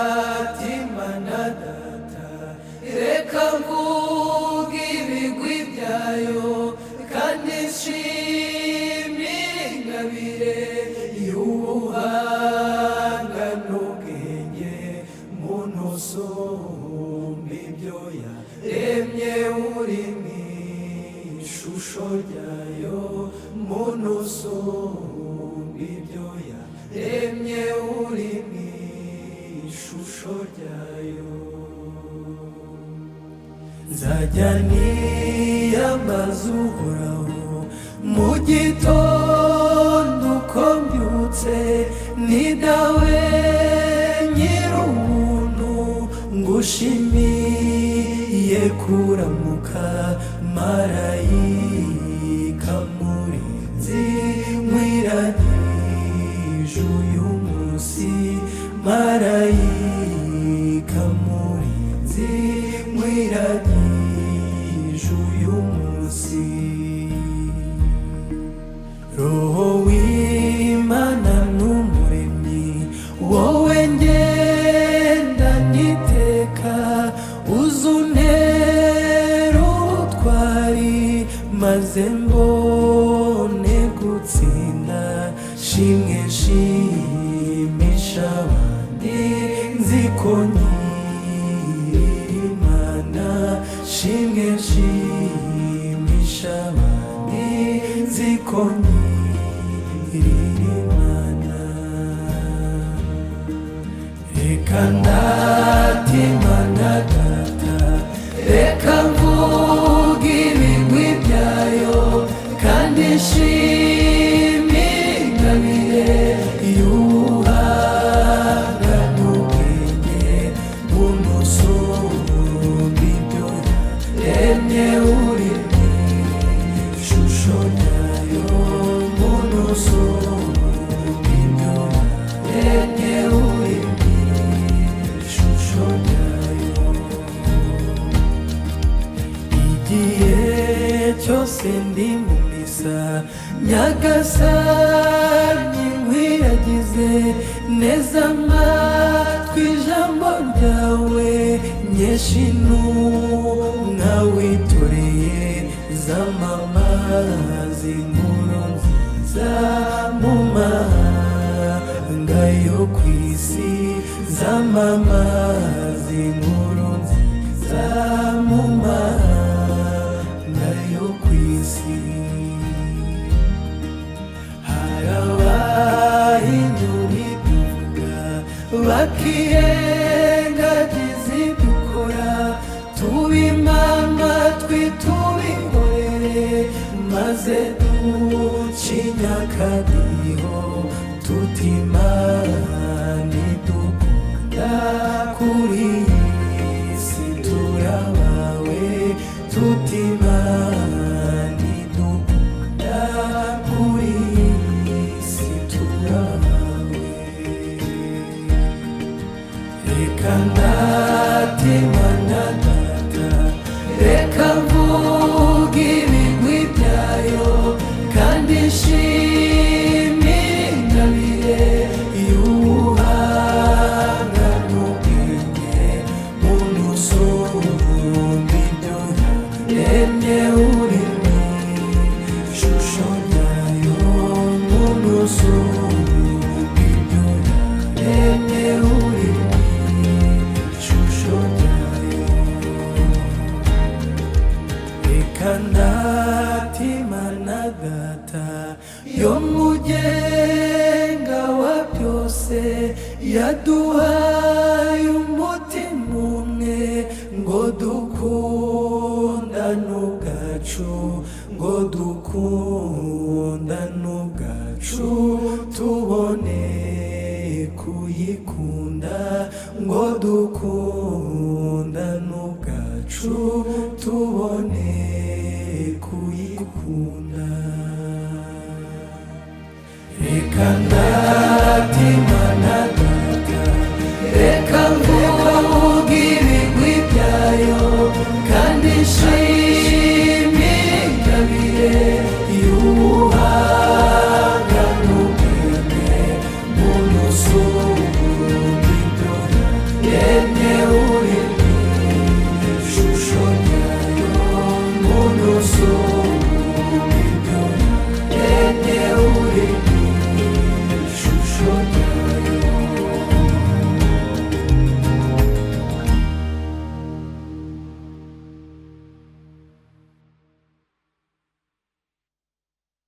Kandatimana data Reka mvuge ibigwi byayo Kandi nshimire ingabire Y'ubuhanga n'ubwenge Muntu usumba ibyo yaremye uri mu ishusho ryayo Muntu usumba ibyo yaremye uri mu ishusho ryayo nzajya niyambaza uhoraho mu gitondo uko mbyutse ni dawe nyir'ubuntu ngushimiye kuramuka marayika murinzi nkwiranyije uyu munsi marayika murinzi nkwiranyije uyu munsi roho w'imana n'umuremyi wowe ngenda niteka uzuntere ubutwari maze mbone gutsinda shimwe shimisha abandi nzi ko nyiri imana shimwe shimisha abandi nzi ko nyiri imana reka ndatimana data reka mvuge ibigwi byayo kandi nshimire ingabire y'ubuhanga n'ubwenge bw'umusumbi ibyo yaremye uri mu ishusho ryayo bw'umusumbi ibyo yaremye uri mu ishusho ryayo igihe cyose ndi mu misa nyagasani nkwiragize neza amatwi ijambo ryawe nyinshi ntumwa witoreye z'amamazi inkuru nziza mu mahanga yo ku isi z'amamazi inkuru nziza mu mahanga yo ku isi harabahinyuriduka bakirengagiza idukora tuba imama twe tubihorere maze ducinya akadiho tuti imana idukunda kuri iyi si turabawe tuti imana idukunda kuri iyi si turabawe reka ndatemana data reka mvuge ibigwi byayo kandi nshimire ingabire y'ubuhanga n'ubwenge muntu usumba ibyo yaremye uri mu ishusho ryayo muntu usumba ibyo yaremye uri mu ishusho ryayo reka ndatimana data yo mugenga wa byose yaduhaye umutima umwe ngo dukundane ubwacu ngo dukundane ubwacu tubone kuyikunda ngo dukundane ubwacu tubone